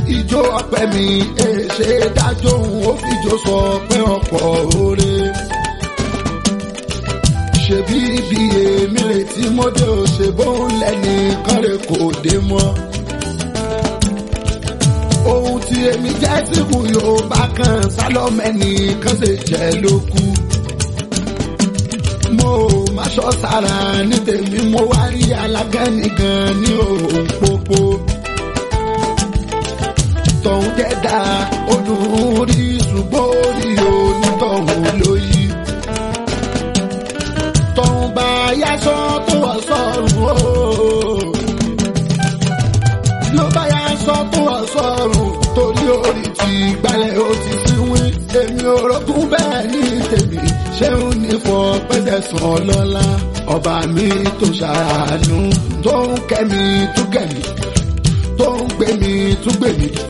ìjó ọpẹ mi èṣe dájọ́ òun ó fìjó sọ pé ọ̀pọ̀ oore. ṣebí ibi èmi retí mọ́dé ò ṣe bóun lẹ́ni kan rè kò dé mọ́. ohun tí èmi jẹ́ síkù yorùbá kan sálọ́mẹ́nì kan ṣe jẹ́ ló kú. mo má ṣọ́ sára ní tèmi mo wá rí alágẹ́nì gan ní òun pópó tọ̀hún dẹ́dá odùn rí ṣùgbọ́n orí onítọ̀hún lóyí. tọ̀hún bá yáṣọ tó wọ̀ sọ́run o. ló bá yáṣọ tó wọ̀ sọ́run torí orí ti gbalẹ̀ ó ti síwín. èmi ò rọ́gún bẹ́ẹ̀ ní tèmi ṣéun ní fọ pẹ́sẹ̀ sàn lọ́la. ọba mi tó ṣàánú tó ń kẹ́mi tó kẹ́mi tó ń gbé mi tún gbé mi.